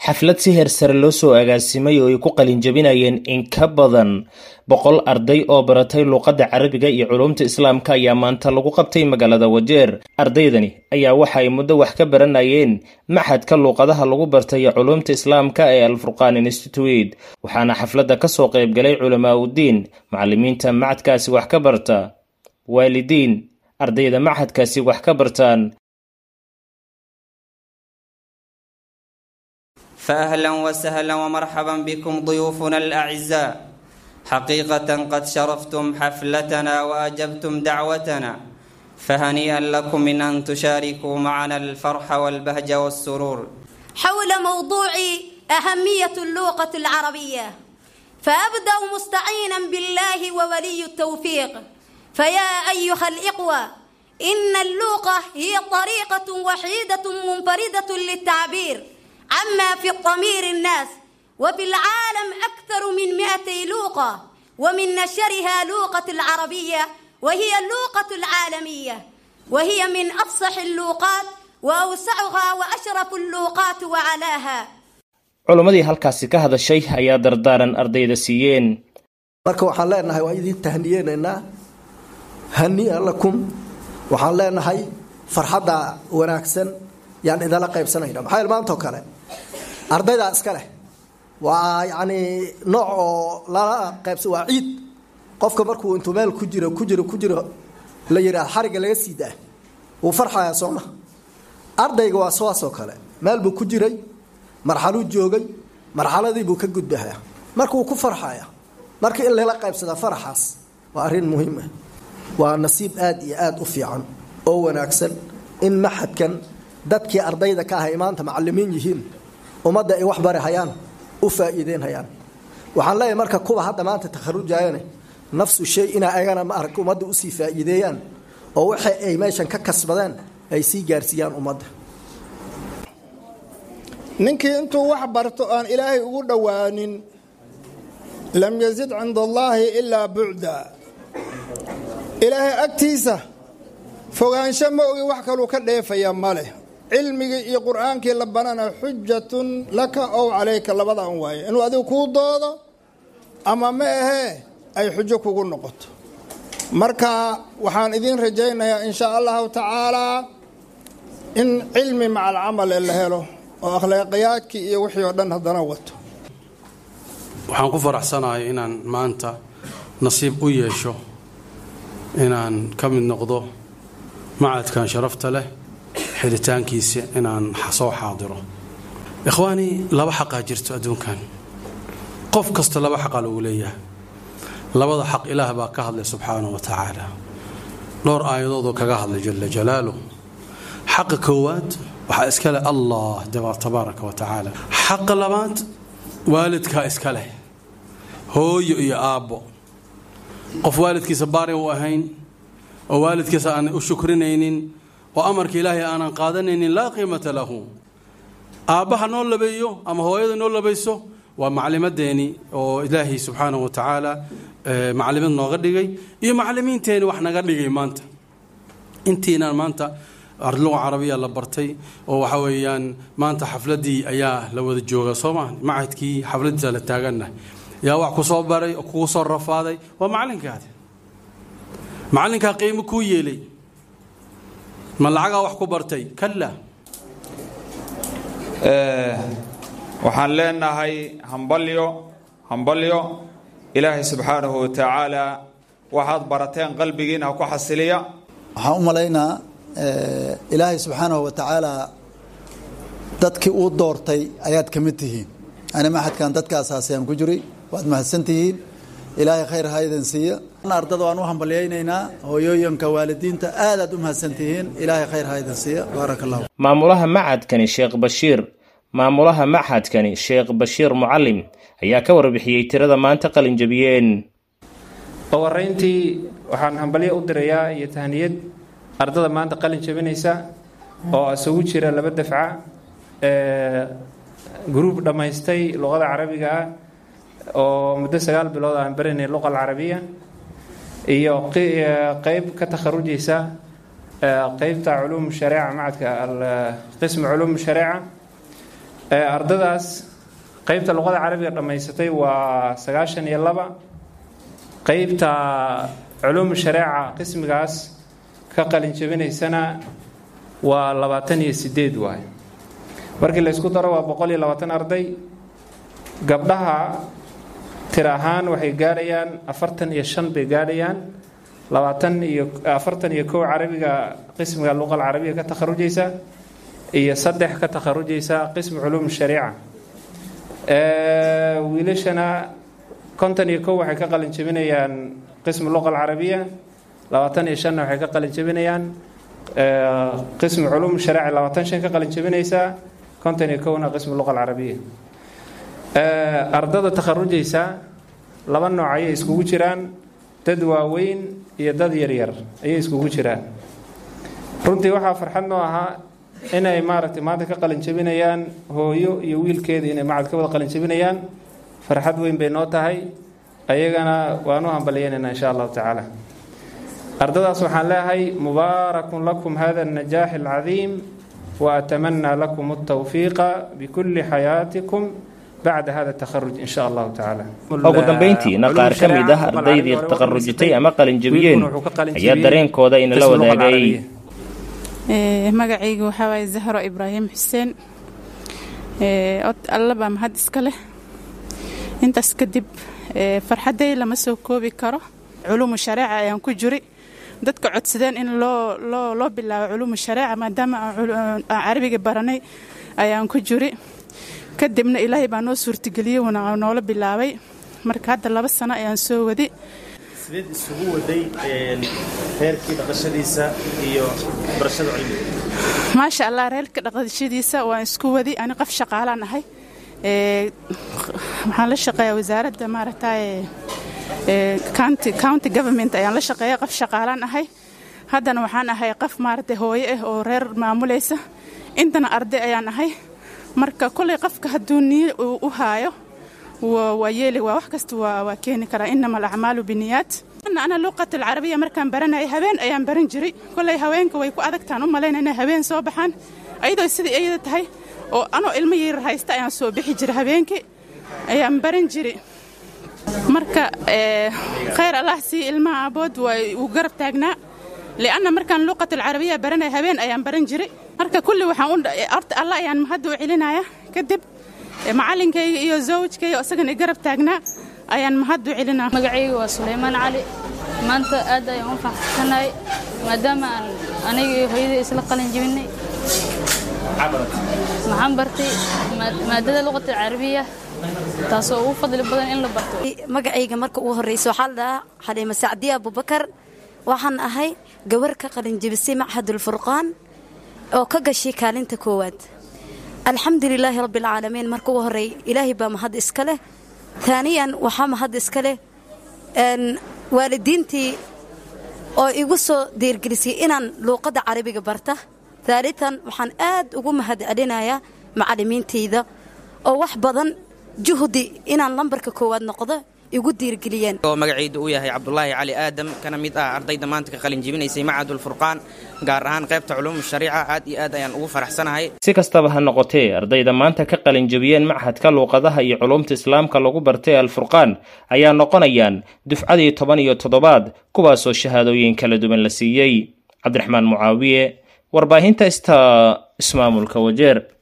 xaflad si heer sare loo soo agaasimay oo ay ku qalinjabinayeen in ka badan boqol arday oo baratay luuqadda carabiga iyo culuumta islaamka ayaa maanta lagu qabtay magaalada wajeer ardaydani ayaa waxa ay muddo wax ka baranayeen maxadka luuqadaha lagu bartay iyo culuumta islaamka ee alfurqaan institute waxaana xafladda kasoo qaybgalay culamaa uddiin macalimiinta macadkaasi wax ka barta waalidiin ardayda maxadkaasi wax ka bartaan فأهلا وسهلا ومرحبا بكم ضيوفنا الأعزاء حقيقة قد شرفتم حفلتنا وأجبتم دعوتنا فهنيئا لكم من أن تشاركوا معنا الفرح والبهج والسرور حول موضوع أهمية اللغة العربية فأبدأ مستعينا بالله وولي التوفيق فيا أيها الإخوة إن اللغة هي طريقة وحيدة منفردة للتعبير عما في الضمير الناس وفي العالم أكثر من مئتي لوقة ومن نشرها لوقة العربية وهي اللوقة العالمية وهي من أفصح اللوقات وأوسعها وأشرف اللوقات وعلاها culimmadii halkaasi ka hadashay ayaa dardaaran ardayda siiyeen marka waxaan leenahay waa idin tahniyeenaynaa hania lakum waxaan leenahay farxadda wanaagsan yaan idala qaybsanayna maxaa yeel maantao kale ardaydaa iska leh waa yacni nooc oo lala qaybsa waa ciid qofka markuu intuu meel ku jiro ku jiro ku jiro la yidhaah xarigga laga sii daa wuu farxayaa sooma ardayga waa sidaasoo kale meel buu ku jiray marxaluu joogay marxaladii buu ka gudbahaa marka wuu ku farxaya marka in lala qaybsadaa faraxaas waa arrin muhiim ah waa nasiib aad iyo aada u fiican oo wanaagsan in maxadkan dadkii ardayda ka ahay maanta macalimiin yihiin ummadda ay wax bari hayaan u faa'iideyn hayaan waxaan leeyahay marka kuwa hadda maanta takharujayane nafsu shay inaa ayagana ma arag ummadda usii faa'iideeyaan oo waxa ay meeshan ka kasbadeen ay sii gaarsiiyaan ummadda ninkii intuu wax barto aan ilaahay ugu dhowaanin lam yazid cinda allaahi ilaa bucda ilaahay agtiisa fogaansho ma ogi wax kaluu ka dheefaya ma leh cilmigii iyo qur-aankii la banana xujatun laka ow calayka labada an waaye inuu adigu kuu doodo ama ma ahee ay xujo kugu noqoto marka waxaan idiin rajaynayaa in shaa allahu tacaalaa in cilmi maca alcamal la helo oo akhlaaqiyaadkii iyo wixii oo dhan haddana wato waxaan ku faraxsanahay inaan maanta nasiib u yeesho inaan ka mid noqdo macadkan sharafta leh xiritaankiisa inaan soo xaadiro ikhwaanii laba xaqaa jirto adduunkan qof kasta laba xaqaa lagu leeyahay labada xaq ilaah baa ka hadlay subxaanahu wa tacaala dhowr aayadoodoo kaga hadlay jala jalaaluh xaqa koowaad waxaa iska leh allah tabaaraka wa tacaala xaqa labaad waalidkaa iska leh hooyo iyo aabbo qof waalidkiisa baari u ahayn oo waalidkiisa aan u shukrinaynin oo amarka ilaahay aanan qaadanaynin laa qiimata lahu aabbaha noo labeeyo ama hooyada noo labayso waa maclimadeeni oo ilaahay subxaanahu wa tacaala maclimad nooga dhigay iyo maclimiinteeni wax naga dhigay maanta intiinaan maanta luga carabiya la bartay oo waxa weeyaan maanta xafladii ayaa la wada jooga sooma macadkii xafladiisa la taaganah yaa wax ku soo baray oo kugu soo rafaaday waa macalinkaadi macalinkaa qiimo kuu yeelay ma lacagaa wax ku bartay kala waxaan leenahay hambalyo hambalyo ilaahay subxaanahu wa tacaala waxaad barateen qalbigiina ha ku xasiliya waxaan u malaynaa ilaahay subxaanahu wa tacaala dadkii uu doortay ayaad ka mid tihiin ani maxadkan dadka asaasiyaan ku jiray waad mahadsan tihiin ilaahay khayr ha idin siiya ardada waan u hambalyaynaynaa hooyooyinka waalidiinta aadaad u mahadsan tihiin ilaahay khayr ha idin siiya baaraka allah maamulaha macadkani sheekh bashiir maamulaha maxadkani sheekh bashiir mucalim ayaa ka warbixiyey tirada maanta qalinjabiyeen warayntii waxaan hambalyo u dirayaa iyo tahniyad ardada maanta qalin jabinaysa oo isugu jira laba dafca gruub dhammaystay luqada carabiga ah oo muddo sagaal bilood aan baranay luqa alcarabiya iyo qeyb ka takharujaysa qeybta culuum shareeca macadka qism culuum shareeca ardadaas qeybta luqada carabiga dhammaysatay waa sagaashan iyo laba qeybta culuum shareeca qismigaas ka qalin jabinaysana waa labaatan iyo sideed waay markii la ysku daro waa boqol iyo labaatan arday gabdhaha tir ahaan waxay gaadhayaan afartan iyo shan bay gaadhayaan labaatan iyo afartan iyo kow carabiga qismiga luqa alcarabiya ka takharujaysa iyo saddex ka takharujaysa qismi culuum shariica wiilashana konton iyo kow waxay ka qalin jabinayaan qismi luqa alcarabiya labaatan iyo shanna waxay ka qalin jabinayaan qismi culuum shariica labaatan shan ka qalin jabinaysaa konton iyo kowna qismi luqa alcarabiya ardada takharujaysa laba nooc ayay iskugu jiraan dad waaweyn iyo dad yaryar ayay iskugu jiraan runtii waxaa farxad noo ahaa inay maaragtay maanta ka qalin jabinayaan hooyo iyo wiilkeeda inay macad ka wada qalin jabinayaan farxad weyn bay noo tahay ayagana waan u hambalyeynayna insha allahu tacaala ardadaas waxaan leeyahay mubaarakun lakum hada النajaax الcadiim وأتمنى لكم التوفيق بكل حياتكم بعد هذا التخرج إن شاء الله تعالى ugu dambayntiina qaar ka mid ah ardaydii takharujitay ama qalinjabiyeen ayaa dareenkooda inala wadaagay magacayga waxaa waaye zahro ibraahim xuseen alla baa mahad iska leh intaas kadib farxadday lama soo koobi karo culuumu shareeca ayaan ku jiri dadka codsadeen in loo loo loo bilaabo culuumu shareeca maadaama aan carabiga baranay ayaan ku jiri kadibna ilaahay baa noo suurtageliyey wuuna noola bilaabay marka hadda laba sano ayaan soo wadi sideed isugu waday reerkii dhaqashadiisa iyo barashada cilmiga maasha allah reerka dhaqashadiisa waan isku wadi ani qof shaqaalaan ahay waxaan la shaqeeyaa wasaaradda maaragtay county county government ayaan la shaqeeya qof shaqaalaan ahay haddana waxaan ahay qof maaragtay hooyo ah oo reer maamulaysa intana arday ayaan ahay marka kolay qofka hadduu niyo uu u haayo waa yeeli waa wax kasta waa keeni karaa inama alacmaalu biniyaat ana luqat alcarabiya markaan baranayay habeen ayaan baran jiray kolay haweenka way ku adagtaan u malayna inay habeen soo baxaan ayadoo sidai iyada tahay oo anoo ilmo yar haysta ayaan soo bixi jiray habeenkii ayaan baran jiray marka khayr allah sii ilmaha abood waa uu garab taagnaa lianna markaan luqat alcarabiya baranaya habeen ayaan baran jiray marka kulli waxaan horta allah ayaan mahadda u celinaya kadib macalinkayga iyo zawjkayga isagana garab taagnaa ayaan mahad u celinaa magacayga waa sulaymaan cali maanta aad ayaan u faxsanahay maadaama aan aniga iyo hooyadai isla qalin jebinay maxaan bartay maadada luqata alcarabiya taasoo ugu fadli badan in la barto magacayga marka ugu horreysa waxaa la dhahaa xaliima sacdiya abubakar waxaan ahay gabar ka qalinjebisay machadulfurqaan oo ka gashay kaalinta koowaad alxamdulilaahi rabbialcaalamiin marka ugu horreey ilaahay baa mahad iska leh taaniyan waxaa mahad iska leh waalidiintii oo igu soo diirgelisay inaan luuqadda carabiga barta haalitan waxaan aad ugu mahad celinayaa macallimiintayda oo wax badan juhdi inaan lambarka koowaad noqdo igu diirgeliyeen oo magacaydu uu yahay cabdulaahi cali aadam kana mid ah ardayda maanta ka qalin jebinaysay macadulfurqaan gaar ahaan qaybta culuum shariica aad iyo aad ayaan ugu faraxsanahay si kastaba ha noqotee ardayda maanta ka qalin jebiyeen machadka luuqadaha iyo culuumta islaamka lagu bartay alfurqaan ayaa noqonayaan dufcadii toban iyo toddobaad kuwaasoo shahaadooyin kala duwan la siiyey cabdiraxmaan mucaawiye warbaahinta ista ismaamulka wajeer